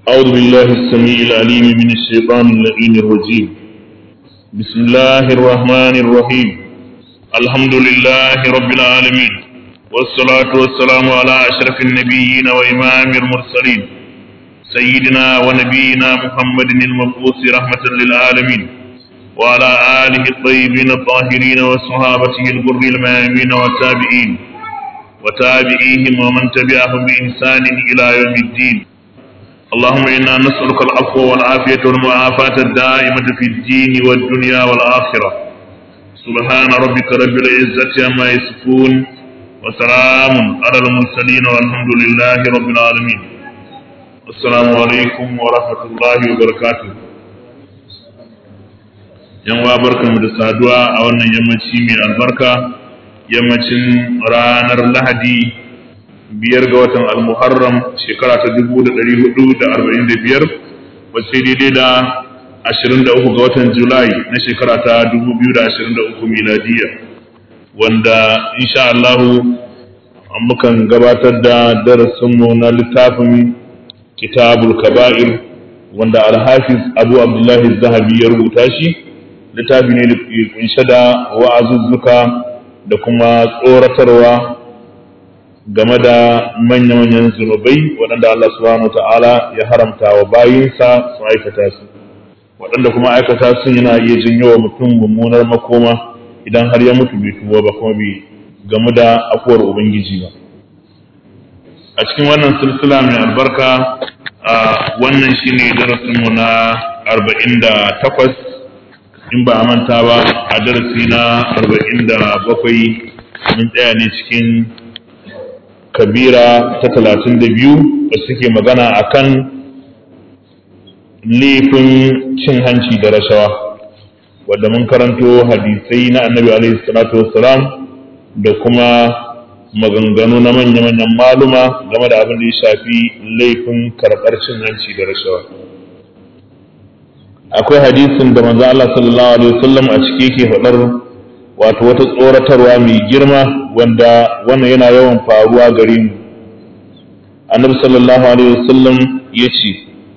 أعوذ بالله السميع العليم من الشيطان اللعين الرجيم بسم الله الرحمن الرحيم الحمد لله رب العالمين والصلاة والسلام على أشرف النبيين وإمام المرسلين سيدنا ونبينا محمد المبعوث رحمة للعالمين وعلى آله الطيبين الطاهرين وصحابته الغر الميامين والتابعين وتابعيهم ومن تبعهم بإحسان إلى يوم الدين اللهم إنا نسألك العفو والعافية والمعافاة الدائمة في الدين والدنيا والآخرة سبحان ربك رب العزة عما يصفون وسلام على المرسلين والحمد لله رب العالمين السلام عليكم ورحمة الله وبركاته yan wa barkanmu da saduwa a wannan yammaci mai albarka yammacin ranar lahadi biyar ga watan almuharram shekara ta dubu da ɗari hudu da arba'in da biyar wacce daidai da ashirin da uku ga watan julai na shekara ta dubu biyu da ashirin da uku miladiya wanda insha Allahu mukan gabatar da darasinmu na littafin kitabul kaba'ir wanda alhafiz abu abdullahi zahabi ya rubuta shi littafi ne da kunshe da wa'azuzzuka da kuma tsoratarwa game da manya-manyan zunubai waɗanda Allah subhanahu ta'ala ya haramta wa bayinsa su aikata su waɗanda kuma aikata su yana iya janyo wa mutum mummunar makoma idan har ya mutu bai tuba ba kuma bai gamu da afuwar ubangiji ba a cikin wannan silsila mai albarka a wannan shine darasinmu na arba'in da takwas in ba a manta ba a darasi na arba'in da bakwai mun tsaya ne cikin kabira ta talatin da biyu da suke magana a kan laifin cin hanci da rashawa wadda mun karanto hadisai na annabi alaihi salatu wassalam da kuma maganganu na manya-manyan maluma game da abin da ya shafi laifin karɓar cin hanci da rashawa akwai hadisin da manzo Allah sallallahu alaihi wasallam a cike yake faɗar wato wata tsoratarwa mai girma wanda wannan yana yawan faruwa gare mu annabi sallallahu alaihi wasallam ya ce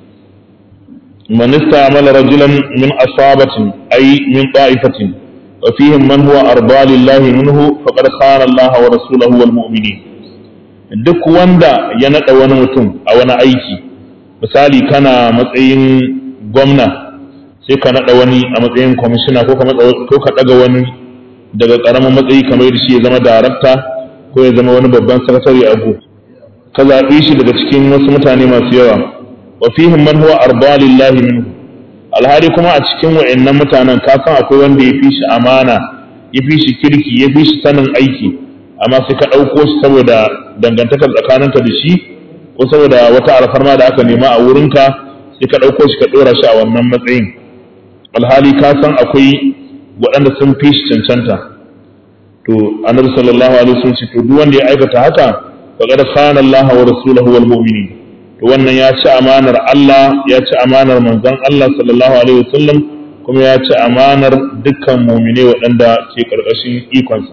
man istamala rajulan min asabatin ay min ta'ifatin wa fihim man huwa arda lillahi minhu faqad khana Allah wa rasulahu wal mu'minin duk wanda ya nada wani mutum a wani aiki misali kana matsayin gwamna sai ka nada wani a matsayin kwamishina ko ka daga wani daga ƙaramin matsayi kamar da shi ya zama darakta ko ya zama wani babban sakatare a go ka zaɓi shi daga cikin wasu mutane masu yawa wa fihim man huwa arda lillahi minhu alhali kuma a cikin wa'annan mutanen ka san akwai wanda ya fi shi amana ya fi shi kirki ya fi shi sanin aiki amma sai ka ɗauko shi saboda dangantakar tsakaninka da shi ko saboda wata alfarma da aka nema a wurinka sai ka ɗauko shi ka ɗora shi a wannan matsayin alhali ka san akwai waɗanda sun fi shi cancanta to annabi sallallahu alaihi wasallam ce to duk wanda ya aikata haka faqad khana Allah wa rasuluhu wal mu'minin to wannan ya ci amanar Allah ya ci amanar manzon Allah sallallahu alaihi wasallam kuma ya ci amanar dukkan mu'mine waɗanda ke karkashin ikonsa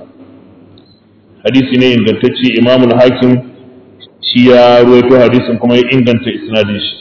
hadisi ne ingantacce Imam al-Hakim shi ya ruwaito hadisin kuma ya inganta isnadin shi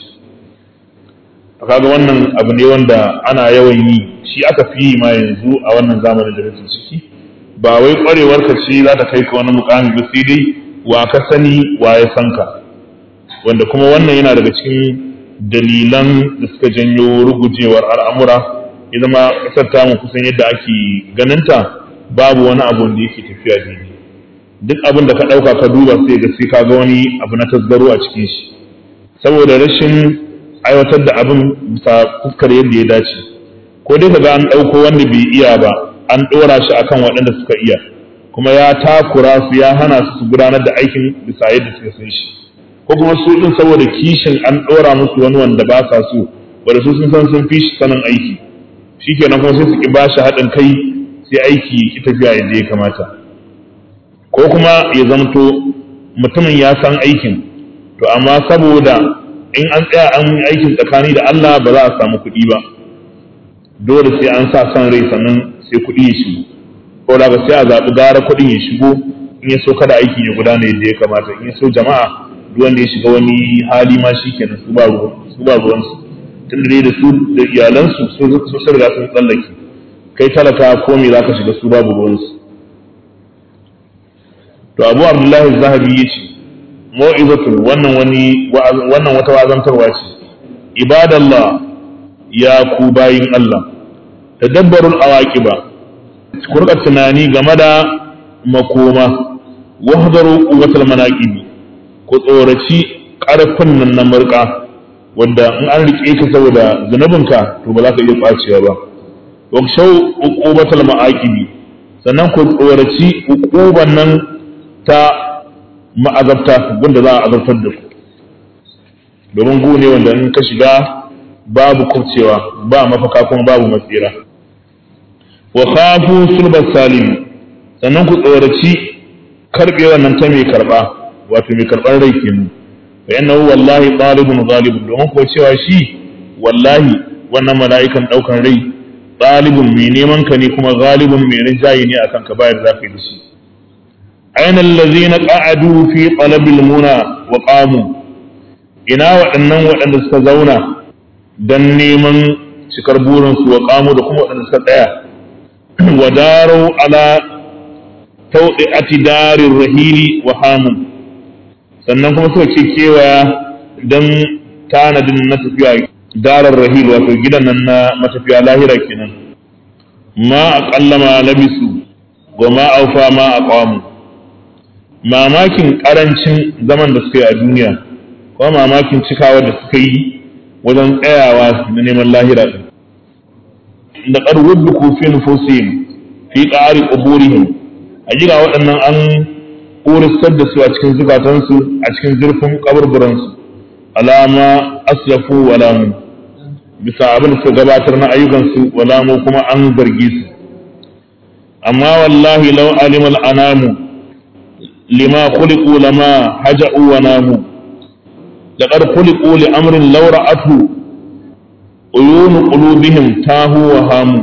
kaga wannan abu ne wanda ana yawan yi shi aka fi yi ma yanzu a wannan zamanin da muke ciki ba wai kwarewar ka ce za ta kai ka wani mukami ba sai dai wa ka sani wa ya san ka wanda kuma wannan yana daga cikin dalilan da suka janyo rugujewar al'amura ya zama kasar tamu kusan yadda ake ganinta babu wani abu da yake tafiya daidai duk abin da ka ɗauka ka duba sai ga sai ka ga wani abu na tasgaro a cikin shi saboda rashin aiwatar da abin bisa fuskar yadda ya dace ko dai kaga an ɗauko wanda bai iya ba an ɗora shi akan waɗanda suka iya kuma ya takura su ya hana su su gudanar da aikin bisa yadda suka san shi ko kuma su ɗin saboda kishin an ɗora musu wani wanda ba sa so wanda su sun san sun fi shi sanin aiki shikenan kuma sai su ki bashi haɗin kai sai aiki ki tafiya yadda ya kamata ko kuma ya zamto mutumin ya san aikin to amma saboda in an tsaya an yi aikin tsakani da Allah ba za a samu kuɗi ba dole sai an sa son rai sannan sai kuɗi ya shigo ko da sai a zaɓi gara kuɗin ya shigo in ya so kada aikin ya gudana yadda ya kamata in ya so jama'a duk wanda ya shiga wani hali ma shi kenan su ba su ba ruwansu tun da da su da iyalansu su sun riga sun tsallake kai talaka ko me zaka shiga su babu ruwansu to abu abdullahi zahabi ya ce mu'izatun wannan wani wannan wata wazantarwa ce ibadallah ya ku bayin Allah tadabbarul awaqiba ku rika tunani game da makoma wahdaru quwwatal manaqibi ku tsoraci karfin nan na murka wanda in an rike ka saboda zanubinka to ba za ka iya kwacewa ba wa shau uqubatal ma'aqibi sannan ku tsoraci uquban nan ta ma'azabta wanda za a azabtar da ku domin gu ne wanda in ka shiga babu kubcewa ba mafaka kuma babu matsira wa khafu sulbas salim sannan ku tsoraci karbe wannan ta mai karba wato mai karban rai kenan fa innahu wallahi talibun ghalibun domin ko cewa shi wallahi wannan mala'ikan daukan rai talibun mai neman ka ne kuma ghalibun mai rinjaye ne akan ka bayar zafi da shi aina allazina qa'adu fi talabil muna wa qamu ina waɗannan waɗanda suka zauna dan neman cikar burinsu wa qamu da kuma waɗanda suka tsaya wa daru ala tawdi'ati darir rahili wa hamun sannan kuma suka ce kewaya dan tanadin na tafiya darar rahil wato gidan nan na matafiya lahira kenan ma aqalla ma labisu wa ma aufa ma aqamu mamakin karancin zaman da suka yi a duniya kuma mamakin cikawa da suka yi wajen tsayawa na neman lahira din da qarwud fi nufusihim fi qari quburihim ajira waɗannan an kuristar da su a cikin zukatansu a cikin zurfin kaburburansu alama asyafu walamu bisa abin da suka gabatar na ayyukansu walamu kuma an zargi su amma wallahi law alimal anamu lima khuliqu lama haja'u wa namu laqad khuliqu li amrin law ra'athu uyun qulubihim tahu wa hamu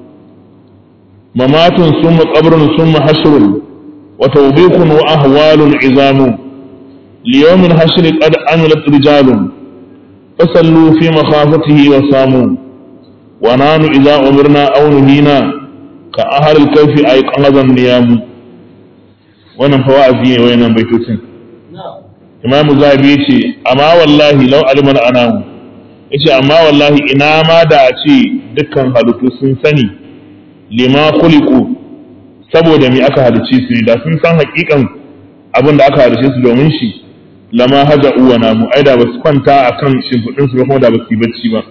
mamatun summa qabrun summa hashrun wa tawbiqun wa ahwalun izamu ليوم الحشر قد عملت رجال فصلوا في مخافته وصاموا ونحن إذا أمرنا أو نهينا كأهل الكيف أيقظ النيام wannan fa wa'azi ne wayannan baitocin Imam Zabi yace amma wallahi law aliman anamu yace amma wallahi ina ma da a ce dukkan halittu sun sani lima khuliqu saboda me aka halice su da sun san hakikan abin da aka halice su domin shi lama haja uwa namu ai da basu kwanta akan shimfiɗin su kuma da basu yi bacci ba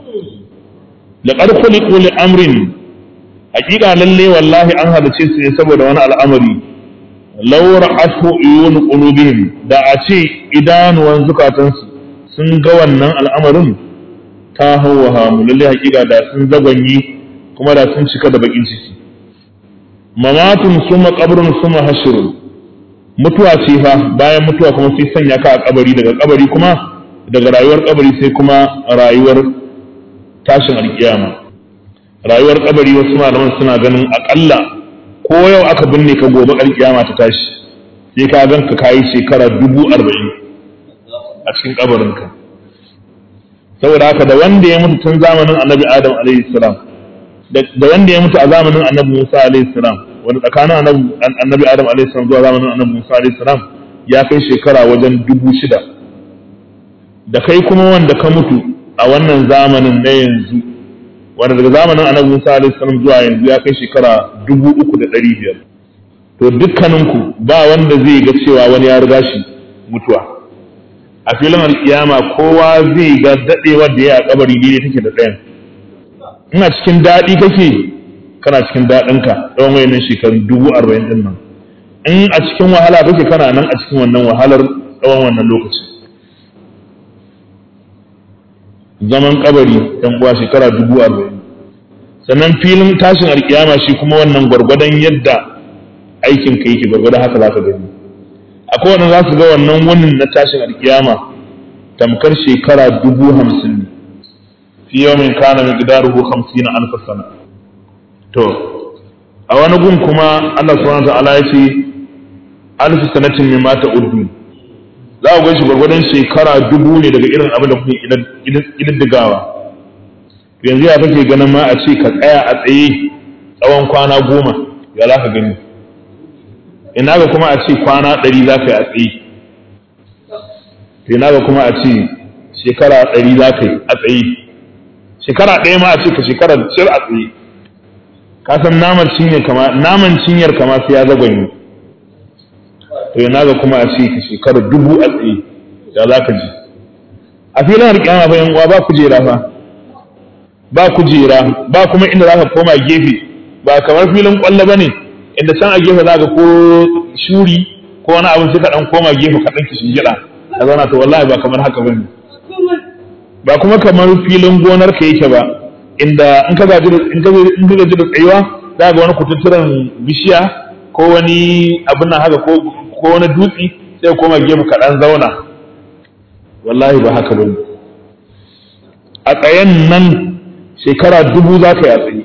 laqad khuliqu li amrin hakika lalle wallahi an halice su ne saboda wani al'amari law ra'atu uyun qulubihim da a ce idanuwan zukatansu sun ga wannan al'amarin ta hawa mu lalle hakika da sun zagwanye kuma da sun cika da bakin ciki mamatun suma qabrun suma hashrun mutuwa ce fa bayan mutuwa kuma sai sanya ka a kabari daga kabari kuma daga rayuwar kabari sai kuma rayuwar tashin alkiyama rayuwar kabari wasu malaman suna ganin akalla ko yau aka binne ka gobe alkiyama ta tashi sai ka gan ka kayi shekara dubu arba'in a cikin kabarinka saboda haka da wanda ya mutu tun zamanin annabi adam alaihi salam da wanda ya mutu a zamanin annabi musa alaihi salam wani tsakanin annabi adam alaihi salam zuwa zamanin annabi musa alaihi salam ya kai shekara wajen dubu shida da kai kuma wanda ka mutu a wannan zamanin na yanzu wanda daga zamanin annabi musa alaihi salam zuwa yanzu ya kai shekara dubu uku da ɗari biyar to dukkaninku ba wanda zai ga cewa wani ya riga shi mutuwa a filin alkiyama kowa zai ga daɗewar da ya a kabari daidai take da ɗayan ina cikin daɗi kake kana cikin daɗinka tsawon wayannan shekarun dubu arba'in ɗin nan in a cikin wahala kake kana nan a cikin wannan wahalar tsawon wannan lokaci zaman kabari ɗan uwa shekara dubu arba'in sannan filin tashin alkiyama shi kuma wannan gwargwadon yadda aikin ka yake gwargwadon haka za ka gani akwai wanda za su ga wannan wannan na tashin alkiyama tamkar shekara dubu hamsin ne fi yawmin kana miqdaruhu 50 alf sana to a wani gun kuma Allah subhanahu wa ta'ala ya ce alf sanatin mimma ta'uddu za ku ganshi gwargwadon shekara dubu ne daga irin abin da kuke ƙididdigawa yanzu ya kake ganin ma a ce ka tsaya a tsaye tsawon kwana goma ya za ka gani ina ga kuma a ce kwana ɗari za ka yi a tsaye ina ga kuma a ce shekara ɗari za ka yi a tsaye shekara ɗaya ma a ce ka shekara cir a tsaye ka san naman cinyar kama naman cinyar kama sai ya zagwanye to ina ga kuma a ce ka shekara dubu a tsaye ya za ka ji a filin harkiyama fa yan uwa ba kujera fa ba kujera ba kuma inda za ka koma gefe ba kamar filin kwallo ba ne inda can a gefe za ka ko shuri ko wani abin sai ka dan koma gefe ka dan kishin gida ka zauna to wallahi ba kamar haka bane ba kuma kamar filin gonar ka yake ba inda in ka gaji da in ka in ka gaji da tsayuwa za ga wani kututturen bishiya ko wani abin nan haka ko ko wani dutsi sai ka koma gefe ka dan zauna wallahi ba haka bane a tsayen nan shekara dubu za ka yi a tsaye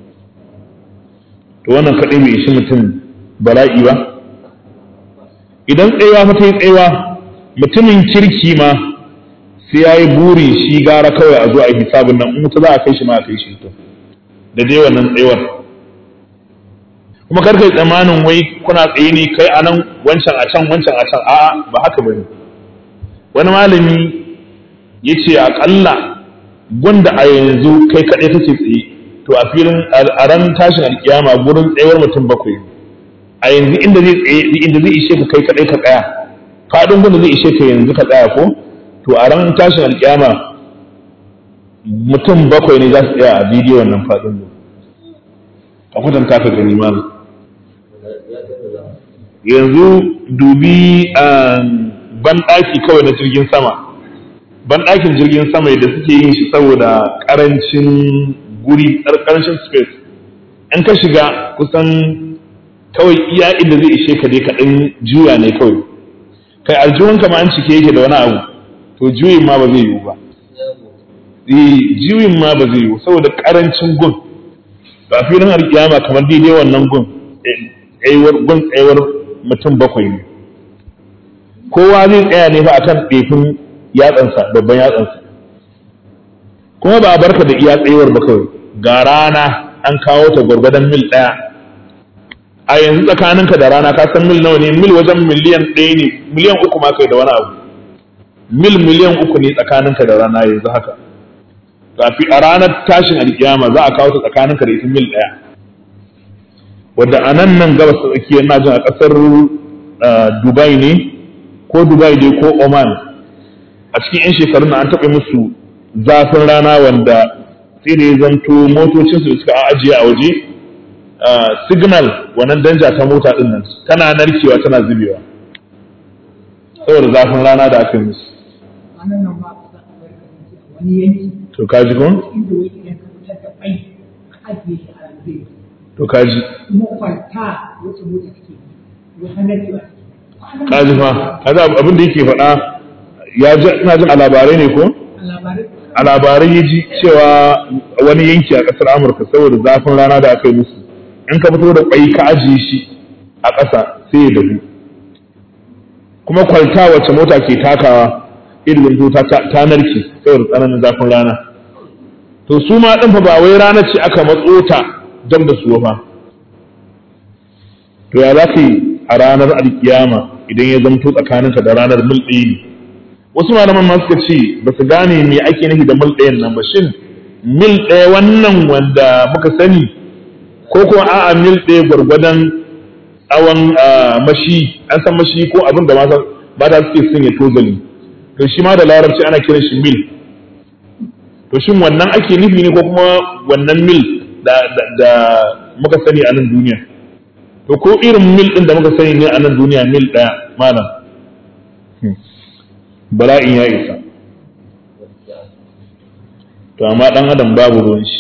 to wannan kaɗai bai ishi mutum bala'i ba idan tsayawa fa ta yi tsayawa mutumin kirki ma sai ya yi buri shi gara kawai a zo a hisabin nan in wuta za a kai shi ma a kai shi to da dai wannan tsayawar kuma kar kai tsammanin wai kuna tsaye ne kai a nan wancan a can wancan a can a'a ba haka bane wani malami ya ce aƙalla gwanda a yanzu kai kaɗai kake tsaye to a filin a ran tashin alkiyama gurin tsayuwar mutum bakwai a yanzu inda zai tsaye inda zai ishe ka kai kaɗai ka tsaya faɗin gwanda zai ishe ka yanzu ka tsaya ko to a ran tashin alkiyama mutum bakwai ne za su tsaya a bidiyo wannan faɗin mu a kwatanta ka gani ma yanzu dubi banɗaki kawai na jirgin sama banɗakin jirgin sama da suke yin shi saboda ƙarancin guri ƙarancin space in ka shiga kusan kawai iya inda zai ishe ka dai kaɗan juya ne kawai kai aljihunka ma an cike yake da wani abu to juyin ma ba zai yiwu ba juyin ma ba zai yiwu saboda ƙarancin gun ba filin alkiyama kamar daidai wannan gun gun tsayuwar mutum bakwai ne kowa zai tsaya ne fa akan ɗefin yatsansa babban yatsansa kuma ba a barka da iya tsayuwar ba kawai ga rana an kawo ta gwargwadon mil ɗaya a yanzu tsakaninka da rana ka san mil nawa ne mil wajen miliyan ɗaya ne miliyan uku ma kai da wani abu mil miliyan uku ne tsakaninka da rana yanzu haka kafi a ranar tashin alkiyama za a kawo ta tsakaninka da ita mil ɗaya wadda a nan nan gabas ta tsakiyar na jin a ƙasar dubai ne ko dubai dai ko oman a cikin 'yan shekarun an taɓa musu zafin rana wanda sai da ya zanto motocinsu da suka ajiye a waje signal wannan danja ta mota ɗin nan tana narkewa tana zubewa saboda zafin rana da aka yi musu to kaji kun? to kaji kaji fa kaji abin da yake faɗa ya ji ina jin a labarai ne ko a labarai ya ji cewa wani yanki a ƙasar amurka saboda zafin rana da aka yi musu in ka fito da ƙwai ka ajiye shi a ƙasa sai ya dahu kuma kwalta wacce mota ke takawa irin ta ta narke saboda tsananin zafin rana to su ma ɗin fa ba wai rana ce aka matso ta dam da su fa to ya za ka yi a ranar alkiyama idan ya zamto tsakaninka da ranar mil ɗaya ne wasu malaman ma suka ce ba su gane me ake nufi da mil ɗayan nan ba shin mil ɗaya wannan wanda muka sani ko kuma a'a mil ɗaya gwargwadon tsawon mashi an san mashi ko abin da mata suke son ya tozali to shi ma da larabci ana kiran shi mil to shin wannan ake nufi ne ko kuma wannan mil da muka sani a nan duniya to ko irin mil ɗin da muka sani ne a nan duniya mil ɗaya malam bala'in ya isa to amma ɗan adam babu ruwan shi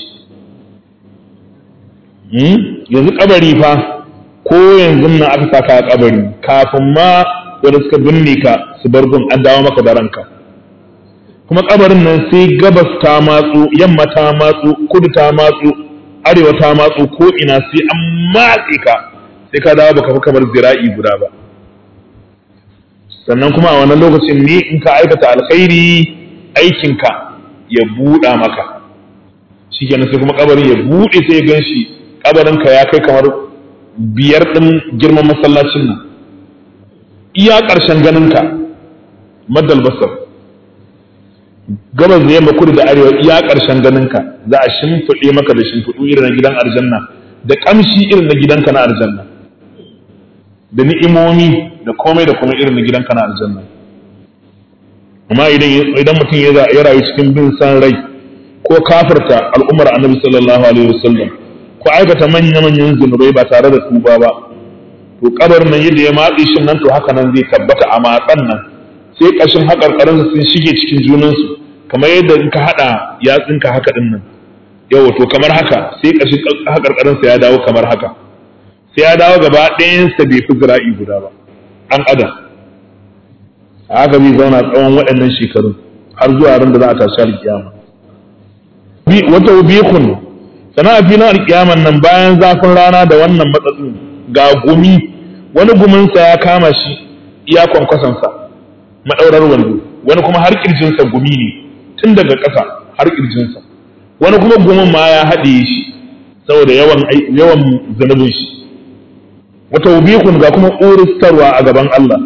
yanzu kabari fa ko yanzu nan aka saka a kabari kafin ma wanda suka binne ka su bar gun an dawo maka da ranka kuma kabarin nan sai gabas ta matsu yamma ta matsu kudu ta matsu arewa ta matsu ko ina sai an matse ka sai ka dawo baka fi kamar zira'i guda ba sannan kuma a wannan lokacin ne in ka aikata alkhairi aikinka ya buɗa maka shi kenan sai kuma kabarin ya buɗe sai ya gan shi kabarinka ya kai kamar biyar ɗin girman masallacin nan iya ƙarshen ganinka maddal basar gabas da yamma kudu da arewa iya ƙarshen ganinka za a shimfiɗe maka da shimfiɗu irin na gidan aljanna da ƙamshi irin na gidanka na aljanna da ni'imomi da komai da komai irin na gidanka na aljanna amma idan idan mutum ya rayu cikin bin san rai ko kafirta al'ummar annabi sallallahu alaihi wasallam ko aikata manya manyan zunubai ba tare da tuba ba to kabar nan yadda ya matse shi nan to haka nan zai tabbata a matsan nan sai kashin haƙarƙarinsa sun shige cikin junansu kamar yadda in ka haɗa yatsinka haka ɗin nan yawa to kamar haka sai kashin haƙarƙarinsa ya dawo kamar haka sai ya dawo gaba ɗayansa bai fi zira'i guda ba ɗan adam a haka zai zauna tsawon waɗannan shekarun har zuwa ran da za a tashi alƙiyama wata bikun sana a filin alƙiyaman nan bayan zafin rana da wannan matsatsin ga gumi wani guminsa ya kama shi iya kwankwasansa maɗaurar wando wani kuma har ƙirjinsa gumi ne tun daga ƙasa har ƙirjinsa wani kuma gumin ma ya haɗe shi saboda yawan yawan zanubin shi wata ubikun ga kuma uristarwa a gaban Allah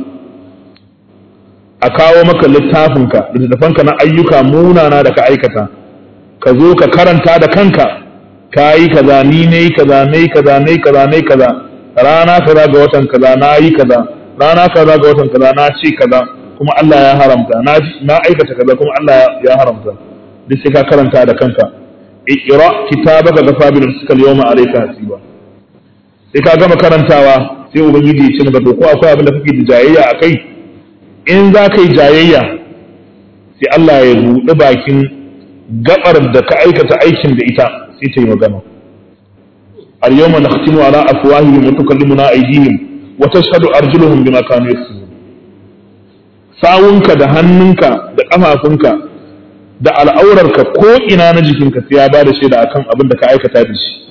a kawo maka littafinka da littafanka na ayyuka munana da ka aikata ka zo ka karanta da kanka ka yi kaza ni ne kaza ne kaza ne kaza ne kaza rana kaza ga watan kaza na yi kaza rana kaza ga watan kaza na ce kaza kuma Allah ya haramta na na aikata kaza kuma Allah ya haramta duk sai ka karanta da kanka iqra kitabaka gafa bil nafsika al-yawma alayka hasiba sai ka gama karantawa sai ubangiji ya ce maka to ko akwai abin da kake da jayayya akai in za ka yi jayayya sai Allah ya buɗe bakin gabar da ka aikata aikin da ita sai ta yi magana al-yawma nakhtimu ala afwahihim wa tukallimuna aydihim wa tashhadu arjuluhum bima kanu yaksubun sawunka da hannunka da kafafunka da al'aurarka ko ina na jikinka sai ya bada shaida akan abin da ka aikata da shi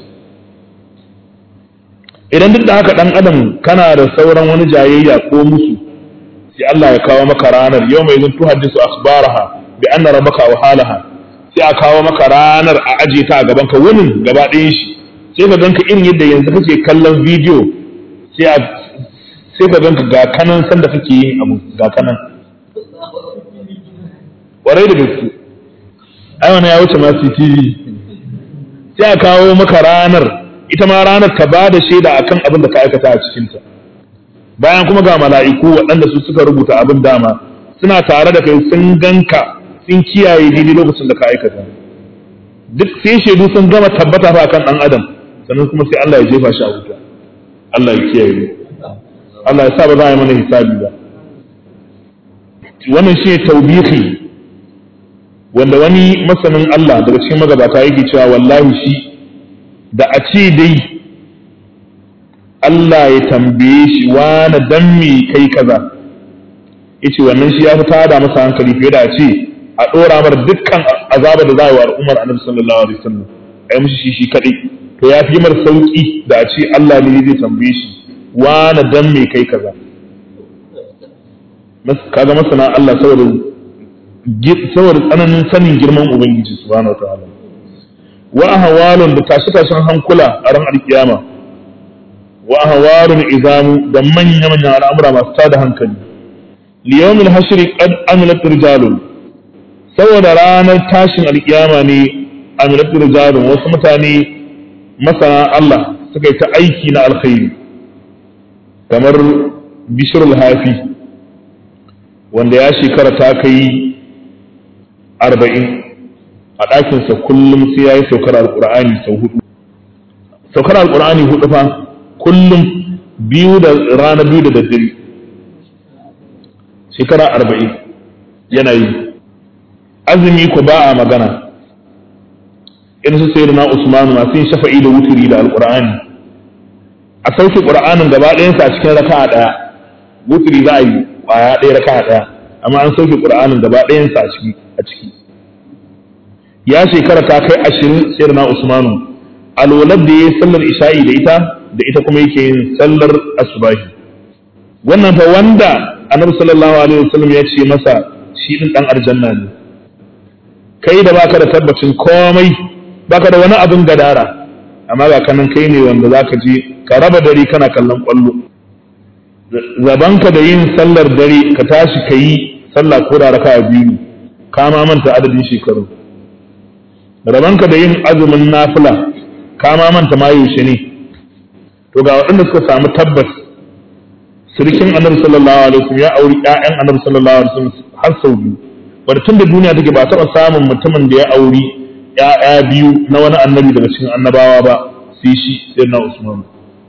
idan duk da haka dan adam kana da sauran wani jayayya ko musu sai Allah ya kawo maka ranar yau mai zun tuhaddisu akhbaraha bi anna rabbaka wa halaha sai a kawo maka ranar a aje ta a gaban ka wunin gaba ɗayan shi sai ka ganka irin yadda yanzu kake kallon bidiyo sai a sai ka ganka ga kanan sanda kake yin abu ga kanan warai da gaske ai wannan ya wuce ma CCTV sai a kawo maka ranar ita ma ranar ta ba da shaida akan abin da ka aikata a cikinta bayan kuma ga mala'iku waɗanda su suka rubuta abin dama suna tare da kai sun ganka sun kiyaye daidai lokacin da ka aikata duk sai shaidu sun gama tabbata fa kan ɗan adam sannan kuma sai Allah ya jefa shi a wuta Allah ya kiyaye Allah ya sa ba za a yi mana hisabi ba wannan shi ne taubihi wanda wani masanin Allah daga cikin magabata yake cewa wallahi shi da a ce dai Allah ya tambaye shi wani dan me kai kaza yace wannan shi ya fi tada masa hankali fiye da a ce a dora mar dukkan azaba da za a yi wa al'ummar annabi sallallahu alaihi wasallam ai mushi shi shi kadai to ya fi mar sauki da a ce Allah ne zai tambaye shi wani dan me kai kaza kaga masana Allah saboda saboda tsananin sanin girman ubangiji subhanahu wataala wa ahwalun da tashi tashin hankula a ran alkiyama wa ahwalun izamu da manya manyan al'amura masu tada hankali li yawmil hashri qad amilat rijalun saboda ranar tashin alkiyama ne amilat rijalun wasu mutane masana Allah suka yi ta aiki na alkhairi kamar bishrul hafi wanda ya shekara ta kai arba'in a ɗakinsa kullum sai ya yi saukar alƙur'ani sau hudu saukar alƙur'ani hudu fa kullum biyu da rana biyu da daddare shekara arba'in yana yi azumi ku ba a magana in su sai na usmanu masu yin shafa'i da wuturi da alƙur'ani a sauke ƙur'anin gaba ɗayansa a cikin raka'a ɗaya wuturi za a yi ƙwaya ɗaya raka'a ɗaya amma an sauke ƙur'anin gaba ɗayansa a ciki ya shekara ta kai ashirin sai na usmanu alwalar da ya yi sallar isha'i da ita da ita kuma yake yin sallar asubahi wannan fa wanda annabi sallallahu alaihi wasallam ya ce masa shi din dan aljanna ne kai da baka da tabbacin komai baka da wani abin gadara amma ga kanan kai ne wanda zaka je ka raba dare kana kallon kwallo zabanka da yin sallar dare ka tashi ka yi sallah ko da raka biyu ka ma manta adadin shekaru rabanka da yin azumin nafila ka ma manta ma yaushe ne to ga waɗanda suka samu tabbas sirikin annabi sallallahu alaihi wasallam ya auri ƴaƴan annabi sallallahu alaihi wasallam har sau biyu wanda tun da duniya take ba taɓa samun mutumin da ya auri ƴaƴa biyu na wani annabi daga cikin annabawa ba sai shi sai na Usman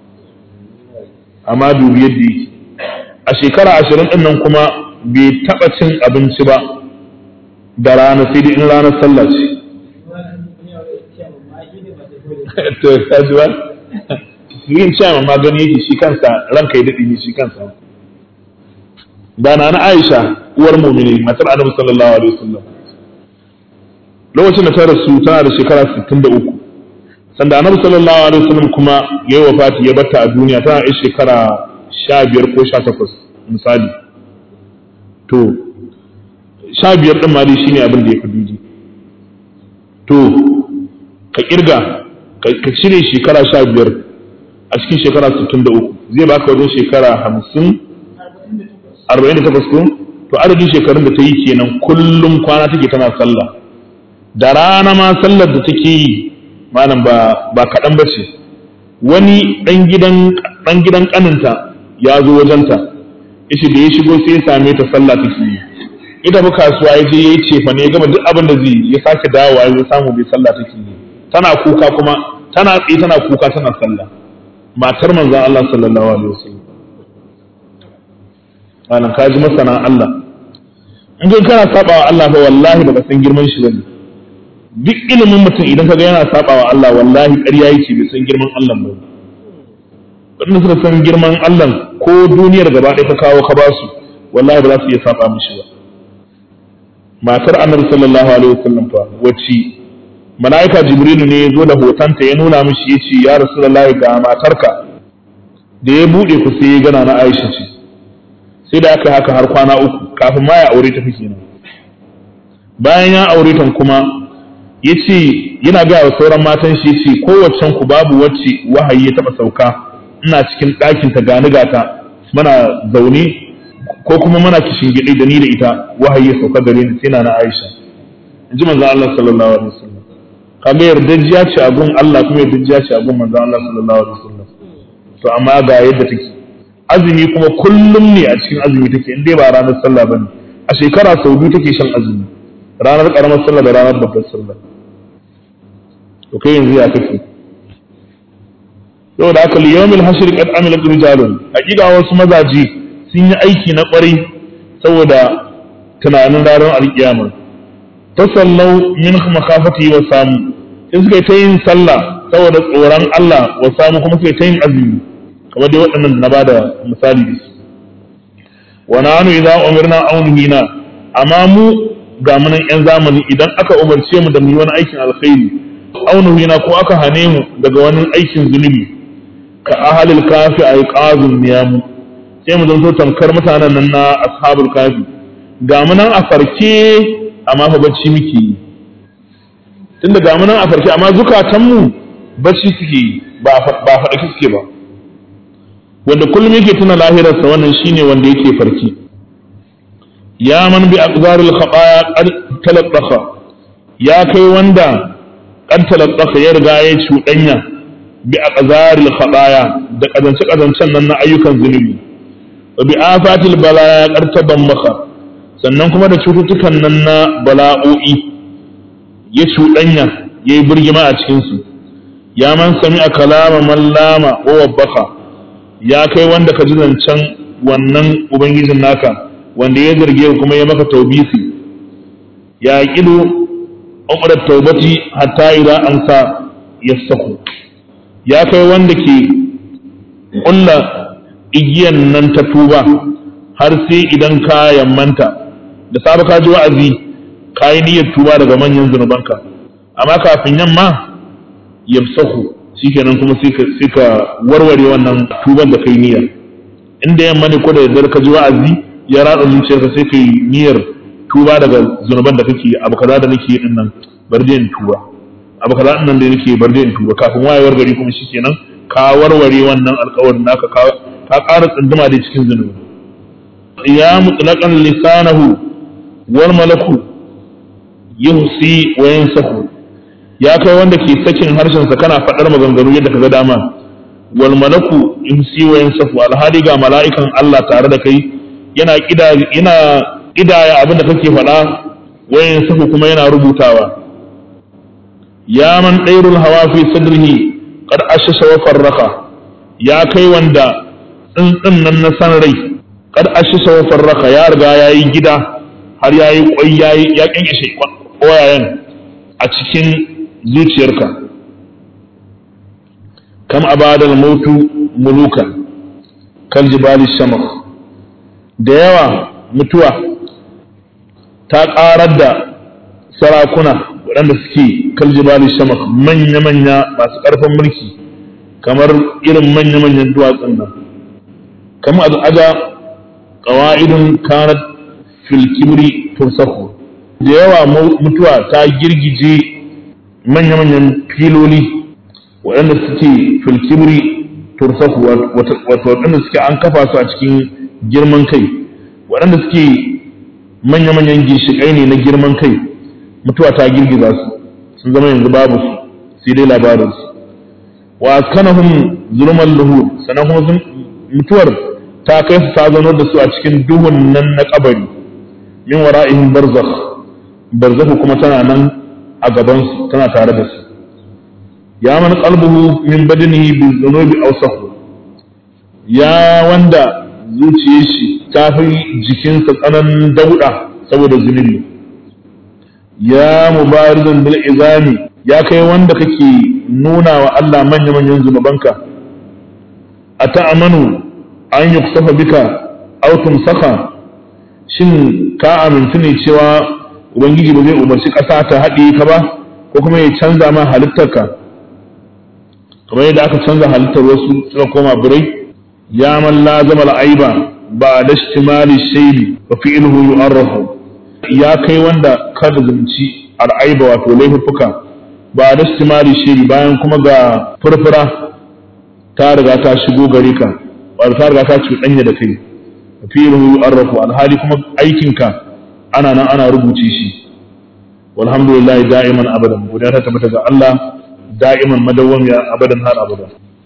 amma dubi yadda yake a shekara ashirin ɗin nan kuma bai taɓa cin abinci ba da rana sai dai in ranar sallah ce to kaji ba yin cewa magani yake shi kansa ranka ya daɗi ne shi kansa da na Aisha uwar mu'mini matar Annabi sallallahu alaihi wasallam lokacin da ta rasu tana da shekara 63 sanda Annabi sallallahu alaihi wasallam kuma ya yi wafati ya batta a duniya tana da shekara 15 ko 18 misali to 15 din ma dai shine abin da ya fi duji to ka kirga ka cire shekara 15 a cikin shekara 63 zai baka wajen shekara 50 48 ko to adadin shekarun da ta yi kenan kullum kwana take tana sallah da rana ma sallar da take yi malam ba ba kaɗan ba ce wani ɗan gidan ɗan gidan ƙaninta ya zo wajenta yace da ya shigo sai ya same ta sallah take yi ita ba kasuwa ya je ya yi cefa ne ya gama duk abin da zai ya sake dawowa ya samu bai sallah take yi tana kuka kuma tana tsaye tana kuka tana sallah matar manzon Allah sallallahu alaihi wasallam malam ka ji masana Allah in kai kana saba wa Allah fa wallahi baka san girman shi bane duk ilimin mutum idan kaga yana saba wa Allah wallahi ƙarya yake bai san girman Allah ba wanda suka san girman Allah ko duniyar gaba ɗaya ta kawo ka basu wallahi ba za su iya saba mishi ba matar annabi sallallahu alaihi wasallam fa wacce mala'ika jibrilu ne ya zo da hotonta ya nuna mishi ya ce ya rasulullahi ga matarka da ya buɗe ku sai ya gana na Aisha ce sai da aka haka har kwana uku kafin ma ya aure ta fi kenan bayan ya aure ta kuma ya ce yana gaya wa sauran matan shi ce kowaccen ku babu wacce wahayi ya taɓa sauka ina cikin ɗakin ta gani gata muna zaune ko kuma muna kishin gidi da ni da ita wahayi ya sauka gare ni sai na na Aisha in ji manzon Allah sallallahu alaihi wasallam kaga yardajiya ce a gun Allah kuma yardajiya ce a gun manzon Allah sallallahu alaihi wasallam to amma ga yadda take azumi kuma kullum ne a cikin azumi take in dai ba ranar sallah bane a shekara sau biyu take shan azumi ranar karamar sallah da ranar babbar sallah to kai yanzu ya kake yau da aka liyomil hashir qad amilat rijalun hakika wasu mazaji sun yi aiki na kwarai saboda tunanin ranar alkiyama tasallau min makafati wa samu sai suka yi ta yin sallah saboda tsoron Allah wa samu kuma suka yi ta yin azumi kamar dai waɗannan na bada misali da su wa nanu idza umirna aw nuhina amma mu ga munan yan zamani idan aka umarce mu da mu yi wani aikin alkhairi aw nuhina ko aka hane mu daga wani aikin zunubi ka ahalil kafi ay qazun niyamu sai mu zanto tamkar mutanen nan na ashabul kafi ga munan a farke amma fa bacci muke yi tunda ga munan a farke amma zukatanmu bacci suke yi ba faɗa suke ba wanda kullum yake tuna lahirarsa wannan shine wanda yake farki ya man bi aqdaril khataya qad talaqqaha ya kai wanda qad talaqqaha ya riga ya cuɗanya bi aqdaril khataya da kazance kazancen nan na ayyukan zunubi wa bi afatil balaya qad tabammaha sannan kuma da cututtukan nan na bala'o'i ya cuɗanya yayi birgima a cikin su ya man sami'a kalama man lama wa wabbaka ya kai wanda ka ji zancen wannan ubangijin naka wanda ya zarge kuma ya maka taubisi ya kidu umrar taubati hatta idan an sa ya saku ya kai wanda ke ƙulla igiyan nan ta tuba har sai idan ka yammanta da safe ka ji wa'azi ka yi niyyar tuba daga manyan zunubanka amma kafin yamma yamsahu shikenan kuma sai ka warware wannan tuban da kai niyya inda yamma ne ko da yardar ka ji wa'azi ya ratsa zuciyarka sai kai niyyar tuba daga zunuban da kake abu kaza da nake din nan bar in tuba abu kaza din nan da nake bar in tuba kafin wayewar gari kuma shikenan ka warware wannan alƙawarin naka ka ka ƙara tsunduma da cikin zunubi ya mutlaqan lisanahu wal malaku yuhsi wa yansahu ya kai wanda ke sakin harshen sa kana faɗar maganganu yadda kaga dama wal malaku yuhsi wa yansahu alhadi ga mala'ikan Allah tare da kai yana kida yana kidaya abin da kake faɗa wayan sahu kuma yana rubutawa ya man ɗairul hawa fi sadrihi qad ashasha wa farraka ya kai wanda tsintsin nan na san rai qad ashasha wa farraka ya riga yayi gida har yayi kwai yayi ya kinkishe koyayen a cikin zuciyarka kam abadal mautu mulukan kal jibali shamakh da yawa mutuwa ta ƙarar da sarakuna waɗanda suke kaljibali shamak manya-manya masu ƙarfin mulki kamar irin manya-manyan duwatsun nan kama aja ƙawa'idun kanat filkibri tursahu da yawa mutuwa ta girgije manya-manyan filoli waɗanda suke filkibri tursahu wato waɗanda suke an kafa su a cikin girman kai waɗanda suke manya-manyan ginshiƙai ne na girman kai mutuwa ta girgiza su sun zama yanzu babu su sai dai labarinsu wa askanahum zulman luhur sannan kuma mutuwar ta kai su ta zanar da su a cikin duhun nan na kabari min wara'ihim barzakh barzakh kuma tana nan a gaban su tana tare da su ya man qalbuhu min badanihi bi dhunubi awsahu ya wanda zuciyar shi ta fi jikinsa tsananin dauɗa saboda zunubi ya mubarizan bil izami ya kai wanda kake nuna wa Allah manya-manyan zunubanka a ta'amanu an yi kusafa bika autun saka shin ka amintu ne cewa ubangiji ba zai umarci ƙasa ta haɗe ka ba ko kuma ya canza ma halittarka kamar yadda aka canza halittar wasu suka koma birai ya man la zama aiba ba da shimali shaidi wa fi'luhu yu'arrafu ya kai wanda kada zumci al'aiba wato laifuffuka ba da shimali shaidi bayan kuma ga furfura ta riga ta shigo gare ka wato ta riga ta cuɗanya da kai wa fi'luhu yu'arrafu alhali kuma aikinka ana nan ana rubuce shi walhamdulillah da'iman abadan godiya ta tabbata ga Allah da'iman madawwamiya abadan har abada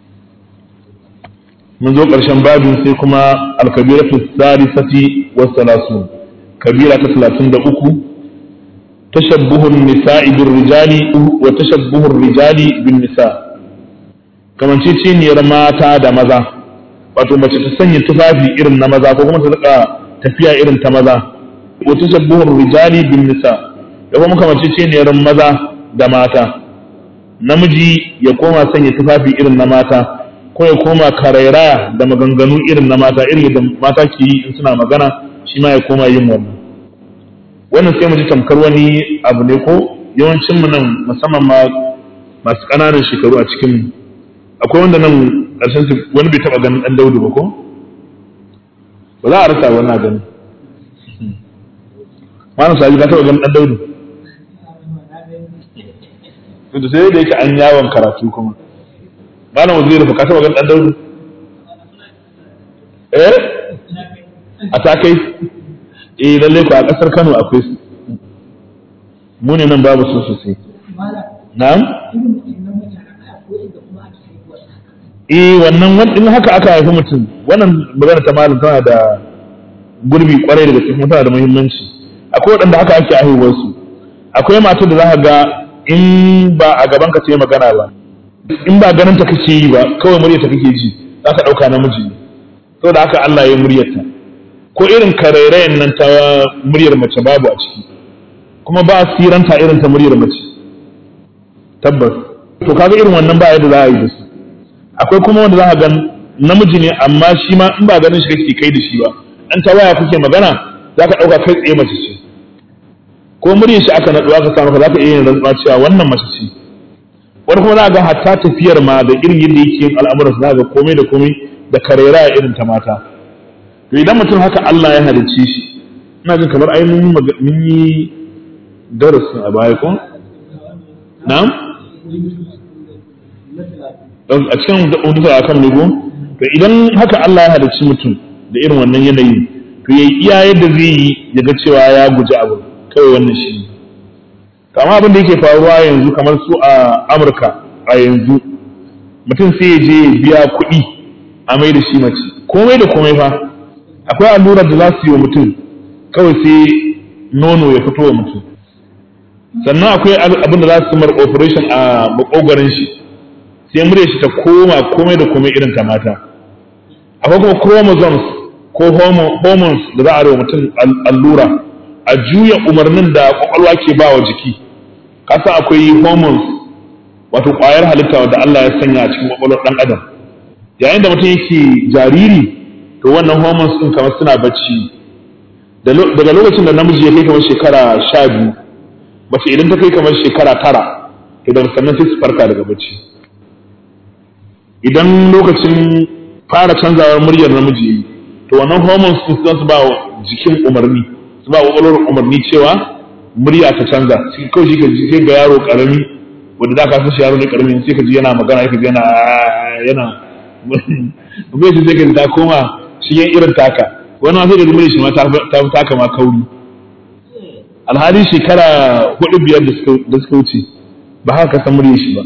mun zo ƙarshen babin sai kuma alkabiratu salisati wa salasun kabira ta talatin da uku tashabbuhun nisa'i bin rijali wa tashabbuhun rijali bin nisa kamanceceniyar mata da maza wato mace ta sanya tufafi irin na maza ko kuma ta rika tafiya irin ta maza wa tashabbuhun rijali bin nisa da kuma kamanceceniyar maza da mata namiji ya koma sanya tufafi irin na mata ko ya koma karairaya da maganganu irin na mata irin da mata ke yi in suna magana shi ma ya koma yin wannan wannan sai mu ji tamkar wani abu ne ko yawancin mu nan musamman ma masu ƙananan shekaru a cikin mu akwai wanda nan ƙarshen su wani bai taɓa ganin ɗan daudu ba ko ba za a rasa wannan gani malam saji ka taɓa ganin ɗan daudu da sai da yake an yawon karatu kuma malam waziri fa ka taba gan dan daudu eh a ta kai eh lalle ku a kasar Kano akwai su mu ne nan babu su sosai na'am eh wannan in haka aka haifi mutum wannan magana ta malam tana da gurbi kwarai da gaske kuma tana da muhimmanci akwai waɗanda haka ake haihuwar su akwai matar da za ka ga in ba a gaban ka ce magana ba in ba ganin ta kake yi ba kawai murya ta kake ji za ka ɗauka namiji ne saboda haka Allah ya muryarta ko irin karairayen nan ta muryar mace babu a ciki kuma ba siranta irin ta muryar mace tabbas to kaga irin wannan ba yadda za a yi da su akwai kuma wanda za ka ga namiji ne amma shi ma in ba ganin shi kake kai da shi ba an ta waya kuke magana za ka ɗauka kai tsaye mace ce ko muryar shi aka naɗuwa ka samu ka za ka iya yin rantsuwa cewa wannan mace ce wani kuma za ga hatta tafiyar ma da irin yadda yake yin al'amuran za ga komai da komai da karera irin ta mata to idan mutum haka Allah ya halicce shi ina jin kamar ai mun yi darasin a baya ko na'am a cikin hudusa a kan nugu to idan haka Allah ya halicci mutum da irin wannan yanayi to yayi iya yadda zai yi ya ga cewa ya guji abu kawai wannan shi ne amma abin da yake faruwa yanzu kamar su a Amurka a yanzu mutum sai ya je biya kuɗi a mai da shi mace komai da komai fa akwai allurar da za su yi wa mutum kawai sai nono ya fito wa mutum sannan akwai abin da za su mar operation a makogarin shi sai murya shi ta koma komai da komai irin ta mata akwai kuma chromosomes ko hormones da za a wa mutum allura a juya umarnin da kwakwalwa ke ba wa jiki kasa akwai hormones wato ƙwayar halitta wadda Allah ya sanya a cikin kwakwalwar ɗan adam yayin da mutum yake jariri to wannan hormones ɗin kamar suna bacci daga lokacin da namiji ya kai kamar shekara sha biyu mace idan ta kai kamar shekara tara to daga sannan sai su farka daga bacci idan lokacin fara canzawar muryar namiji to wannan hormones sun za su ba wa jikin umarni su ba kwakwalwar umarni cewa murya ta canza shi kawai shi ka ji sai ga yaro karami wanda da ka san shi yaro ne karami sai ka ji yana magana sai ka ji yana yana bai shi sai ka ji ta koma shi yan irin taka wani ma sai da murya shi ma ta fi taka ma kauri alhali shekara hudu biyar da suka wuce ba haka ka san murya shi ba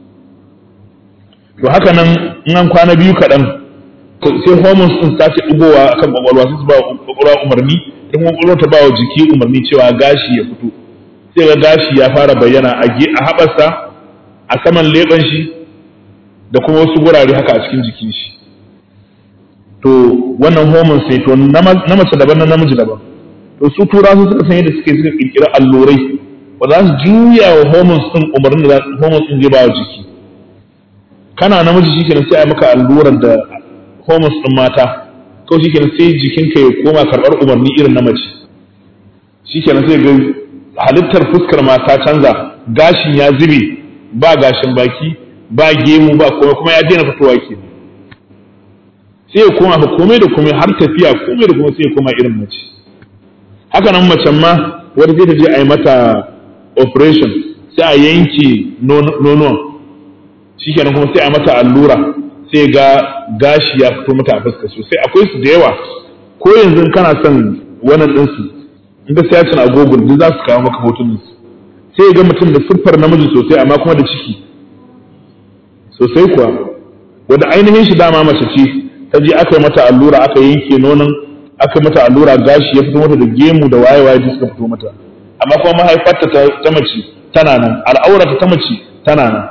to haka nan in an kwana biyu kaɗan sai hormones sun sace ɗigowa akan kwakwalwa sai su ba kwakwalwa umarni ta kuma kwakwalwa ta ba wa jiki umarni cewa gashi ya fito sai ga gashi ya fara bayyana a haɓarsa a saman leɓen shi da kuma wasu gurare haka a cikin jikin shi to wannan hormones sai to na mace daban na namiji daban to su tura su suka san yadda suke suka kirkira allurai ba za su juya wa hormones din umarnin da hormones din zai ba wa jiki kana namiji shikenan sai a maka allurar da hormones din mata kawai shikenan sai jikinka ya koma karɓar umarni irin na mace shikenan sai ga halittar fuskar mata canza gashin ya zube ba gashin baki ba gemu ba komai kuma ya daina fitowa ke sai ya koma fa komai da komai har tafiya komai da komai sai ya koma irin mace haka nan macen ma wata sai ta je a yi mata operation sai a yanke nonuwan shikenan kuma sai a mata allura sai ga gashi ya fito mata a fuska sosai akwai su da yawa ko yanzu kana son wannan ɗinsu in ka sayacin a google duk za su kawo maka hotunan su sai ga mutum da siffar namiji sosai amma kuma da ciki sosai kuwa wanda ainihin shi dama mace ce ta je aka yi mata allura aka yanke nonon aka yi mata allura gashi ya fito mata da gemu da waye waye suka fito mata amma kuma mahaifarta ta mace tana nan al'aurata ta mace tana nan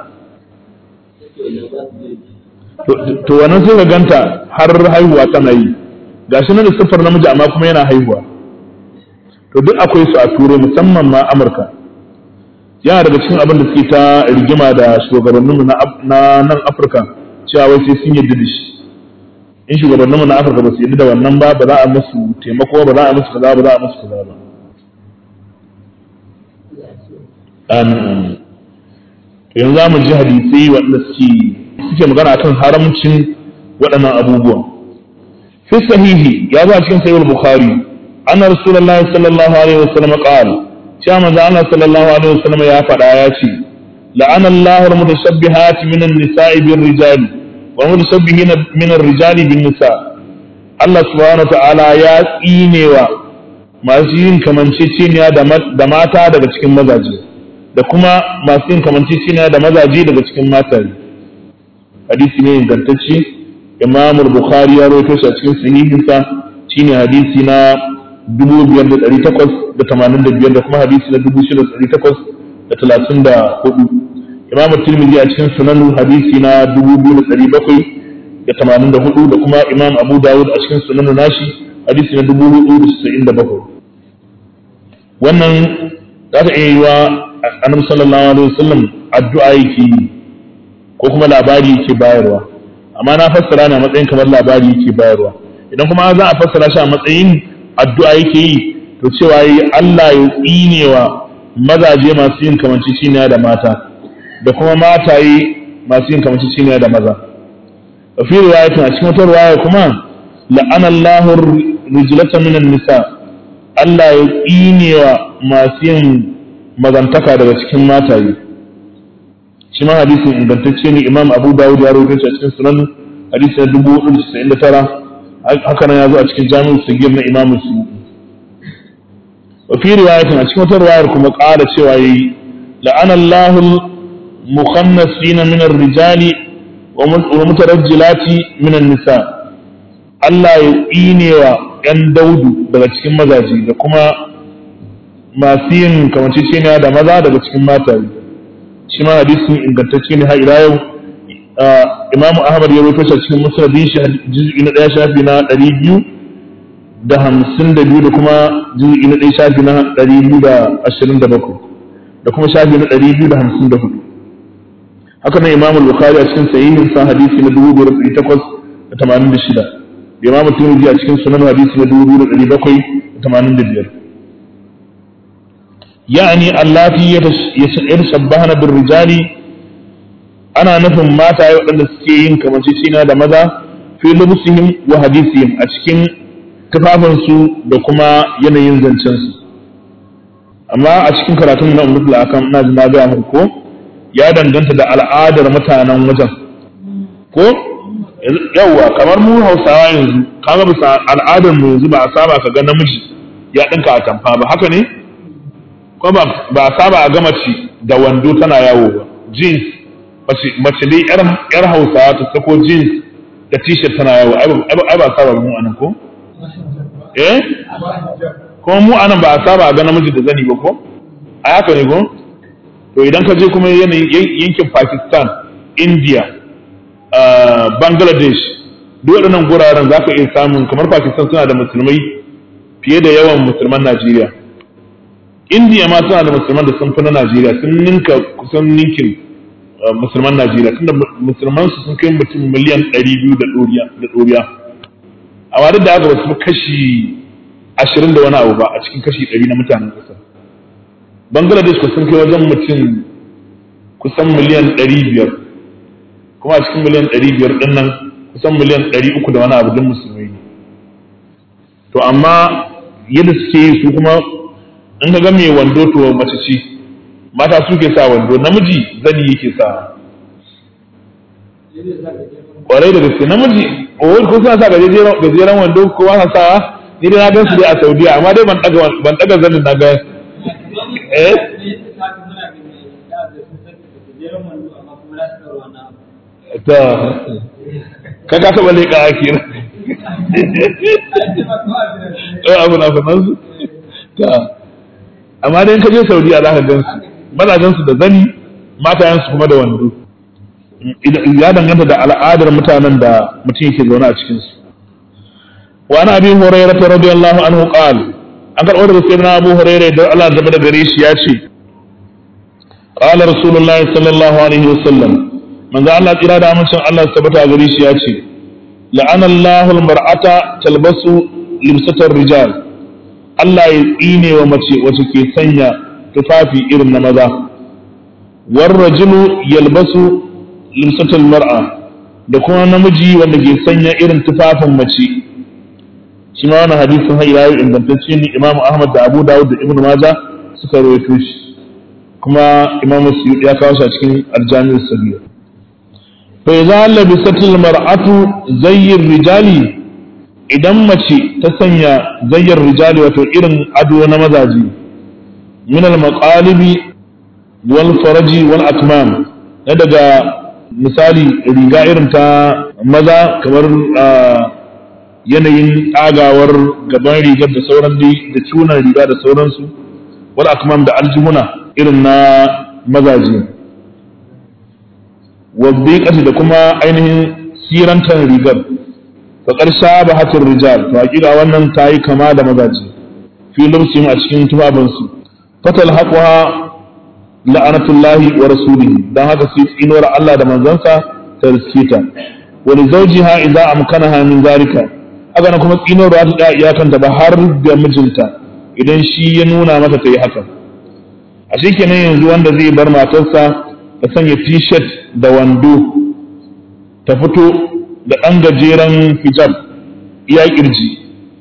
to wannan sai ka ganta har haihuwa tana yi gashi nan da siffar namiji amma kuma yana haihuwa to duk akwai su a turai musamman ma amurka yana daga cikin abin da suke ta rigima da shugabanninmu na nan afirka cewa wai sai sun yadda da shi in shugabanninmu na afirka ba su yadda da wannan ba ba za a musu taimako ba za a musu kaza ba za a musu kaza ba amin yanzu za mu ji hadisai waɗanda suke suke magana akan haramcin waɗannan abubuwan fi sahihi ya zo a cikin sahih bukhari anna rasulullahi sallallahu alaihi wasallam qala cewa manzo Allah sallallahu alaihi wasallam ya faɗa ya ce la'ana Allahu al-mutashabbihat min an-nisa'i bir-rijali wa mutashabbihin min ar-rijali bin-nisa Allah subhanahu ta'ala ya tsinewa masu yin kamanceceniya da mata daga cikin mazaje da kuma masu yin kamanceceniya da mazaje daga cikin mataye hadisi ne ingantacce imam bukhari ya rawaito shi a cikin sahihinsa shine hadisi na 5885 da kuma hadisi na 6834 imam tirmidhi a cikin sunan hadisi na 2784 da kuma imam abu dawud a cikin sunan nashi hadisi na 497 wannan za ta iya yi wa annabi sallallahu alaihi wasallam addu'a yake yi ko kuma labari yake bayarwa amma na fassara ne a matsayin kamar labari yake bayarwa idan kuma za a fassara shi a matsayin addu'a yake yi to cewa yi Allah ya tsinewa mazaje masu yin kamanciciniya da mata da kuma mataye masu yin kamanciciniya da maza wa fi riwayatin a cikin wata riwaya kuma la'ana Allahu rijlata minan nisa Allah ya tsinewa masu yin mazantaka daga cikin mataye shi ma hadisin ingantacce ne imam abu dawud ya rawaito shi a cikin sunan hadisi na dubu hudu da casa'in da tara haka nan ya zo a cikin jami'u sagir na imam su wa fi riwayatin a cikin wata riwayar kuma ƙara cewa yayi la'ana Allahu mukhannasina min ar-rijali wa mutarajjilati min an-nisa Allah ya tsinewa ‘yan daudu daga cikin mazaje da kuma masu yin kamanceceniya da maza daga cikin mataye shi ma hadisin ingantacce ne har ila yau imamu ahmad ya rufe shi cikin musnadin shi juz'i na ɗaya shafi na ɗari biyu da hamsin da biyu da kuma juz'i na ɗaya shafi na ɗari biyu da ashirin da bakwai da kuma shafi na ɗari biyu da hamsin da hudu haka nan imamu bukhari a cikin sahihin sa hadisi na dubu biyar ɗari takwas da tamanin da shida da imamu tirmidhi a cikin sunan hadisi na dubu biyu da ɗari bakwai da tamanin da biyar يعني اللاتي يتشبهن بالرجال ana nufin mataye waɗanda suke yin kamancecina da maza fi lubusihim wa hadisihim a cikin tufafinsu da kuma yanayin zancensu amma a cikin karatun na umar akan ina ji na gaya muku ko ya danganta da al'adar mutanen wajen ko yawwa kamar mu hausawa yanzu kaga bisa al'adar mu yanzu ba a saba ka ga namiji ya ɗinka a tamfa ba haka ne ko ba a saba a ga mace da wando tana yawo ba jeans mace dai yar hausawa ta sako jeans da t-shirt tana yawo ai ba a saba mu anan ko eh kuma mu anan ba a saba a ga namiji da zani ba ko a haka ne ko to idan ka je kuma yanayin yankin Pakistan India Bangladesh duk waɗannan guraren za ka iya samun kamar Pakistan suna da musulmai fiye da yawan musulman Najeriya indiya ma suna da musulman da sun fi na najeriya sun ninka kusan ninkin musulman najeriya tunda musulman su sun kai mutum miliyan ɗari biyu da ɗoriya amma duk da haka ba su kashi ashirin da wani abu ba a cikin kashi ɗari na mutanen ƙasar bangladesh ko sun kai wajen mutum kusan miliyan ɗari biyar kuma a cikin miliyan ɗari biyar ɗin nan kusan miliyan ɗari uku da wani abu don musulmai ne to amma yadda suke yi su kuma in ka ga mai wando to mace ce mata suke sa wando namiji zani yake sa kwarai da gaske namiji o ko suna sa gajeren wando ko ba sa ni dai na gan su dai a Saudiya amma dai ban daga ban daga zanin na ga eh ta ka ka saba leƙa akira eh abu na fanan su ta amma dai ka je Saudiya za ka gan su mazajen su da zani matayen su kuma da wando ya danganta da al'adar mutanen da mutum yake zaune a cikin su wa ana abi hurairah radiyallahu anhu qal an karɓo daga sayyidina abu hurairah da Allah da da gare shi ya ce qala rasulullahi sallallahu alaihi wasallam manzo Allah tsira da amincin Allah su tabbata gare shi ya ce la'ana Allahu al-mar'ata talbasu libsatar rijal Allah ya tsine wa mace wacce ke sanya tufafi irin na maza war rajulu yalbasu limsatul mar'a da kuma namiji wanda ke sanya irin tufafin mace shi ma wannan hadisin har ila ingantacce ne Imam Ahmad da Abu Dawud da Ibn Majah suka rawaito shi kuma Imam Suyuti ya kawo shi a cikin Al-Jami' as-Saghir fa idza labisatil mar'atu zayyir rijali idan mace ta sanya zayyar rijali wato irin ado na mazaji min al-maqalibi wal faraji wal akmam na daga misali riga irin ta maza kamar yanayin tsagawar gaban rigar da sauran dai da cunan riga da sauransu wal akmam da aljihuna irin na mazaje wadda da kuma ainihin sirantar rigar faƙar shaba hatin rijal to hakika wannan ta yi kama da mazaje fi lubsin a cikin tufafinsu fatal haƙwa la'anatullahi wa rasulihi dan haka sai tsinuwar Allah da manzansa ta riske ta wa li zawjiha idza amkanaha min zalika haka nan kuma tsinuwar ba ta da iyakanta ba har da mijinta idan shi ya nuna mata ta yi haka a kenan yanzu wanda zai bar matarsa ta sanya t-shirt da wando ta fito da ɗan gajeren hijab iya kirji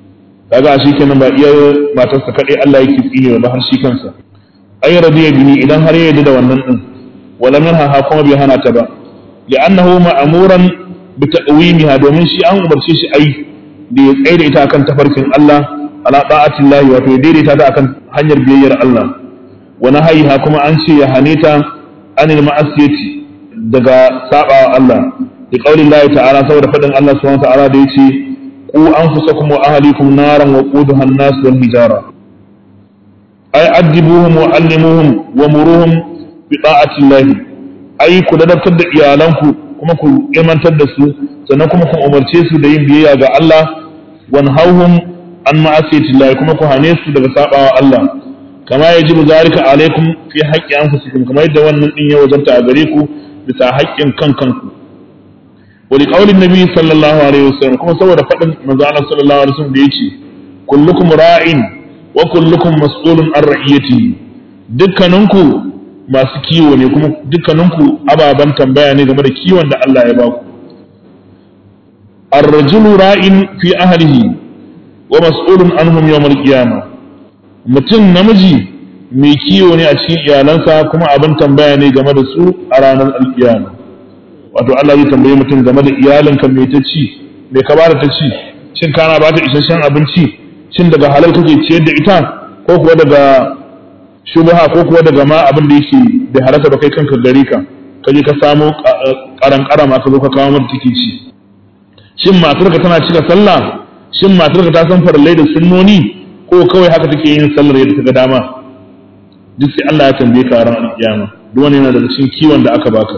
kaga shi kenan ba iya matarsa kadai Allah yake tsinewa ba har shi kansa ay radiya bihi idan har ya yarda da wannan din wala minha ha kuma bai hana ta ba li'annahu ma'muran bi ta'wimiha domin shi an umarce shi ai da ya tsaye da ita akan tafarkin Allah ala ta'atillahi wato ya daidaita ta akan hanyar biyayyar Allah wa nahaiha kuma an ce ya hane ta anil ma'asiyati daga sabawa Allah da qaulin Allah ta'ala saboda fadin Allah subhanahu wa ta'ala da yace ku anfusakum wa ahlikum naran wa quduha an-nas wal hijara ay adibuhum wa allimuhum wa muruhum bi ta'atillahi ai ku ladabtar da iyalanku kuma ku ilmantar da su sannan kuma ku umarce su da yin biyayya ga Allah wan hauhum an ma'asiyatillahi kuma ku hane su daga sabawa Allah kama yajibu zalika alaikum fi haqqi anfusikum kamar yadda wannan din ya wajanta a gare ku bisa haƙƙin kan kanku wa li qaulin nabi sallallahu alaihi wasallam kuma saboda fadin manzo Allah sallallahu alaihi wasallam da yace kullukum ra'in wa kullukum mas'ulun an ra'iyatihi dukkaninku masu kiwo ne kuma dukkaninku ababen tambaya ne game da kiwon da Allah ya baku ar-rajulu ra'in fi ahlihi wa mas'ulun anhum yawm al-qiyamah mutum namiji mai kiwo ne a cikin iyalansa kuma abin tambaya ne game da su a ranar alkiyama wato Allah zai tambaye mutum game da iyalinka mai ta ci mai ka bada ta ci shin kana ba ta isasshen abinci shin daga halal kake ciyar da ita ko kuwa daga shubha ko kuwa daga ma abin da yake da harasa ba kai kanka gari ka ka je ka samo karan karama ka zo ka kawo mata take ci shin matarka tana cika sallah shin matarka ta san farallai da sunnoni ko kawai haka take yin sallar yadda ta ga dama duk sai Allah ya tambaye ka ran alkiyama duk wani yana daga cikin kiwon da aka baka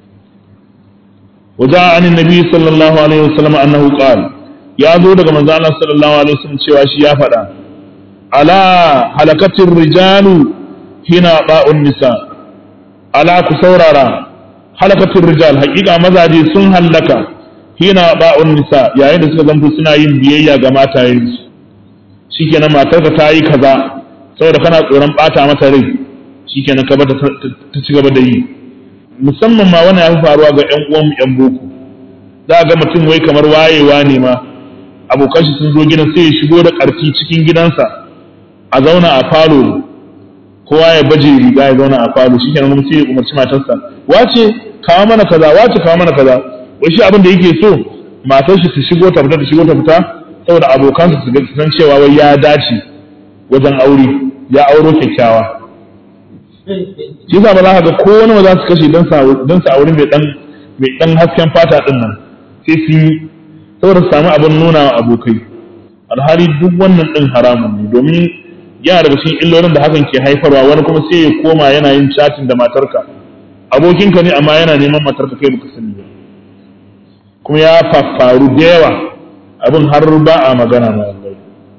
waja an nabi sallallahu alaihi wasallam annahu qala ya zo daga manzo Allah sallallahu alaihi wasallam cewa shi ya faɗa ala halakatir rijalu hina ba'un nisa ala ku saurara halakatir rijal haƙiƙa mazaje sun hallaka hina ba'un nisa yayin da suka zanto suna yin biyayya ga matayensu shikenan matarka ta yi kaza saboda kana tsoron bata mata rai shikenan ka bata ta ci gaba da yi musamman ma wannan ya fi faruwa ga ƴan uwan ƴan boko za ga mutum wai kamar wayewa ne ma abokan shi sun zo gidan sai ya shigo da ƙarfi cikin gidansa a zauna a falo kowa ya baje riga ya zauna a falo shikenan kuma sai ya umarci matarsa wace kawo mana kaza wace kawo mana kaza wai shi abin da yake so matar shi ta shigo ta fita ta shigo ta fita saboda abokansa su san cewa wai ya dace wajen aure ya auro kyakkyawa shi ba za ka ga ko wani za su kashe don su aure mai dan mai dan hasken fata din nan sai sun yi saboda su samu abin nuna wa abokai alhali duk wannan din haramun ne domin yana daga cikin illolin da hakan ke haifarwa wani kuma sai ya koma yana yin chatting da matarka abokinka ne amma yana neman matarka kai baka sani ba kuma ya faru da yawa abin har ba a magana ma wallahi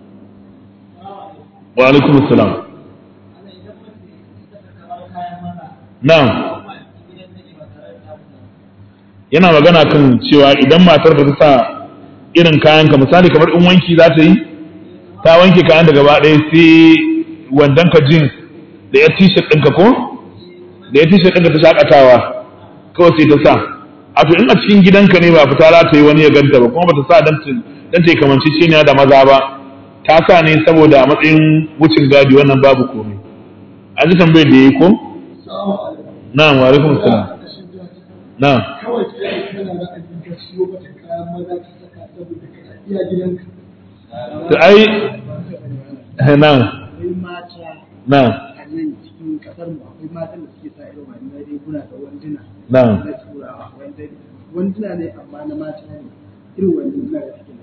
wa alaikum assalam na'am yana magana kan cewa idan matar da ta sa irin kayan ka misali kamar in wanki za ta yi ta wanke kayan da gaba ɗaya sai wandon ka jeans da ya t-shirt ɗinka ko da ya t-shirt ɗinka ta shakatawa kawai sai ta sa a to in a cikin gidanka ne ba fita za ta yi wani ya ganta ba kuma ba ta sa dan ta yi kamanci ciniya da maza ba ta sa ne saboda a matsayin wucin gadi wannan babu komai an ji tambayar da ya yi ko na'am wa alaikum salam na'am to ai na'am na'am cikin kasar mu akwai matan da suke sa irin wannan riguna da wanduna na'am na turawa wanduna ne amma na mata ne irin wanduna da suke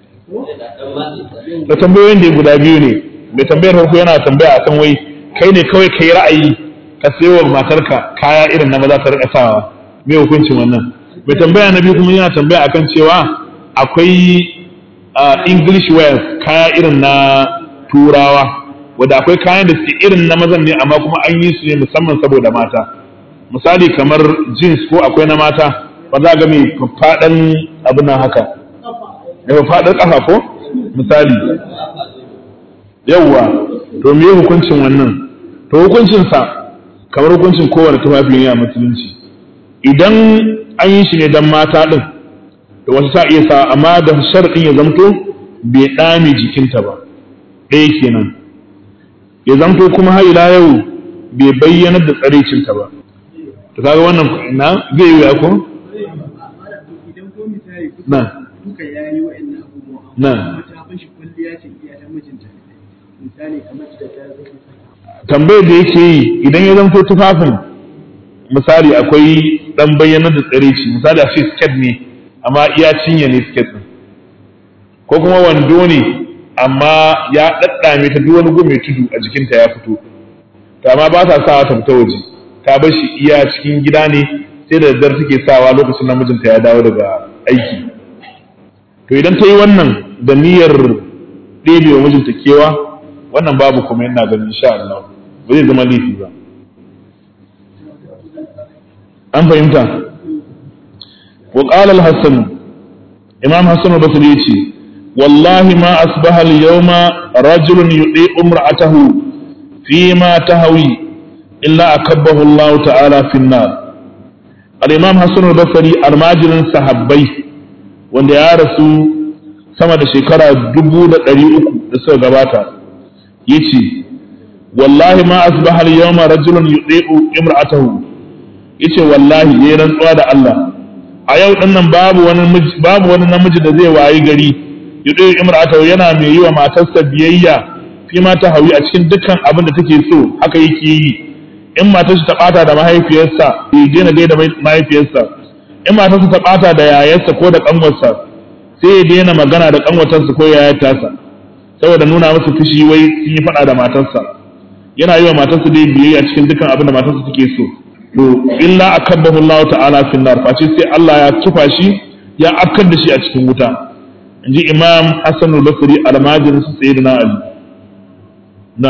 da tambayoyin da guda biyu ne mai tambayar farko yana tambaya akan wai kai ne kawai kai ra'ayi ka sayo wa matarka kaya irin na maza ta rika sawa me hukuncin wannan mai tambaya na biyu kuma yana tambaya akan cewa akwai english wear kaya irin na turawa wadda akwai kayan da suke irin na mazan ne amma kuma an yi su ne musamman saboda mata misali kamar jeans ko akwai na mata ba za ga mai faɗan abin nan haka da faɗar ƙafa ko misali yawwa to me hukuncin wannan to hukuncinsa kamar hukuncin kowane tufafi ne a musulunci idan an yi shi ne don mata ɗin da wasu ta iya sa amma da sharaɗin ya zamto bai ɗame jikinta ba ɗaya kenan ya zamto kuma har ila yau bai bayyana da tsaraicinta ba to kaga wannan na zai yi ko idan ko misali na duka ya yi wa'annan abubuwa Na. amma ta fashi kwalliya ce iya ta mijinta misali kamar da ta zai tambayar da yake yi idan ya zamto tufafin misali akwai dan bayyana da tsaraici misali a ce skirt ne amma iya cinye ne skirt din ko kuma wando ne amma ya daddame ta duk wani gu mai tudu a jikinta ya fito to amma ba ta sawa ta fita waje ta bar shi iya cikin gida ne sai da daddare take sawa lokacin da mijinta ya dawo daga aiki to idan ta yi wannan da niyyar ɗebe wa mijinta kewa wannan babu kuma yana ganin insha Allah ba zai zama laifi ba an fahimta wa qala al-hasan imam hasan al-basri yace wallahi ma asbaha al-yawma rajulun yudi umra'atahu fi ma tahawi illa akabbahu Allah ta'ala fi an-nar al-imam hasan al-basri almajirin sahabbai wanda ya rasu sama da shekara dubu da ɗari uku da suka gabata yace wallahi ma asbaha al-yawma rajulun yudi'u imra'atahu yace wallahi yayin rantsuwa da Allah a yau din nan babu wani miji- babu wani namiji da zai wayi gari yudi'u imra'atahu yana mai yi wa matarsa biyayya fi ma ta hawi a cikin dukkan abin da take so haka yake yi in matarsa ta bata da mahaifiyarsa ya daina gaida mahaifiyarsa in matarsa ta bata da yayarsa ko da kanwarsa sai ya daina magana da kanwatarsa ko yayar tasa saboda nuna masa fushi wai sun yi faɗa da matarsa yana yi wa matarsa dai biyayya cikin dukkan abin da matarsa take so to illa akabbahu Allah ta'ala fi nar face sai Allah ya tufa shi ya afkar da shi a cikin wuta inji Imam Hassan al-Basri al-Majid sayyidina Ali na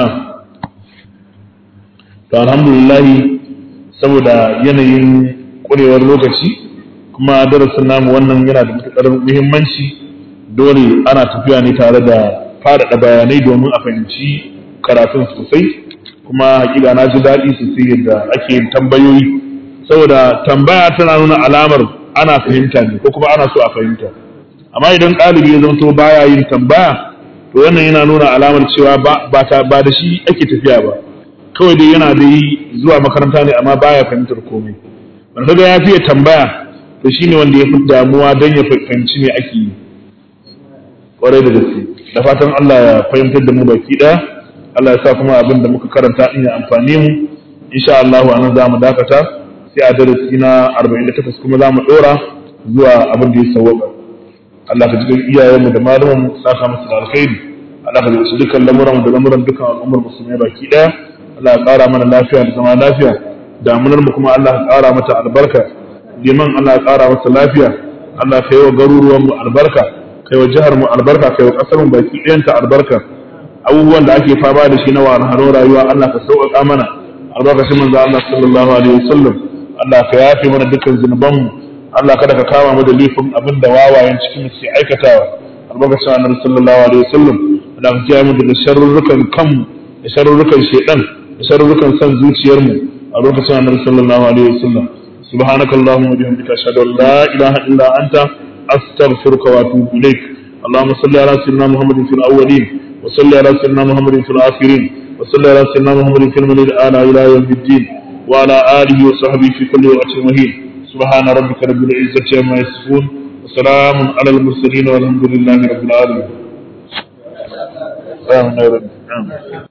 to alhamdulillah saboda yanayin kurewar lokaci kuma darasin namu wannan yana da matuƙar muhimmanci dole ana tafiya ne tare da faɗaɗa bayanai domin a fahimci karatun sosai kuma hakika na ji daɗi sosai yadda ake yin tambayoyi saboda tambaya tana nuna alamar ana fahimta ne ko kuma ana so a fahimta amma idan ɗalibi ya zanto baya yin tambaya to wannan yana nuna alamar cewa ba ba ta- ba da shi ake tafiya ba kawai dai yana da yi zuwa makaranta ne amma baya fahimtar komai wanda kaga ya fiye tambaya to shine wanda ya fi damuwa don ya fahimci me ake yi kwarai da gaske da fatan Allah ya fahimtar da mu baki ɗaya Allah ya sa kuma abin da muka karanta in ya amfani mu insha Allah anan za mu dakata sai a darasi na 48 kuma za mu ɗora zuwa abin da ya sawwaka Allah ka jikin iyayenmu da malaman mu saka musu da alkhairi Allah ka jikin dukkan lamuran da lamuran dukkan al'ummar musulmai baki ɗaya Allah ya ƙara mana lafiya da zama lafiya damunar mu kuma Allah ya ƙara mata albarka liman Allah ya ƙara masa lafiya Allah ka yi wa garuruwan mu albarka kai wa jihar mu albarka kai wa ƙasar mu baki ɗayanta albarka abubuwan da ake fama da shi na wahalhalun rayuwa Allah ka sauƙaƙa mana albarkacin manzo Allah sallallahu alaihi wasallam Allah ka yafe mana dukkan zunubanmu Allah kada ka kama mu da laifin abin da wawayen cikin mu ke aikatawa albarkacin annabi sallallahu alaihi wasallam Allah ka kiyaye mu daga sharrurukan kanmu da sharrurukan shedan da sharrurukan san zuciyarmu albarkacin annabi sallallahu alaihi wasallam سبحانك اللهم وبحمدك أشهد أن لا إله إلا أنت أستغفرك وأتوب إليك اللهم صل على سيدنا محمد في الأولين وصل على سيدنا محمد في الآخرين وصل على سيدنا محمد في الملل الآن إلى يوم الدين وعلى آله وصحبه في كل وقت مهين سبحان ربك رب العزة عما يصفون وسلام على المرسلين والحمد لله رب العالمين آمين يا رب آمين